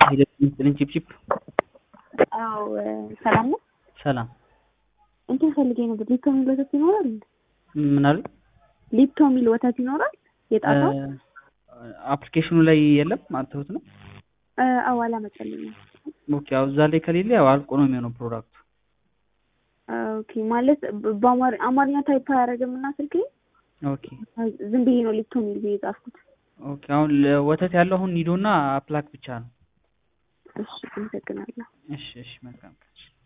ሂደት ምስጥልኝ ቺፕቺፕ አዎ ሰላም ነው። ሰላም እንትን ፈልጌ ነበር። ሊፕቶ የሚል ወተት ይኖራል? ምን አሉ? ሊፕቶ የሚል ወተት ይኖራል? የጣፋው አፕሊኬሽኑ ላይ የለም አትሁት ነው። አዎ አላመጣልኝም። ኦኬ ያው እዛ ላይ ከሌለ ያው አልቆ ነው የሚሆነው ፕሮዳክቱ። ኦኬ ማለት በአማር አማርኛ ታይፕ አያደርግም እና ስልኬ ኦኬ ዝም ብዬ ነው ሊፕቶ የሚል ብዬ ጻፍኩት። ኦኬ አሁን ወተት ያለው አሁን ኒዶና አፕላክ ብቻ ነው። እሺ አመሰግናለሁ። እሺ እሺ መልካም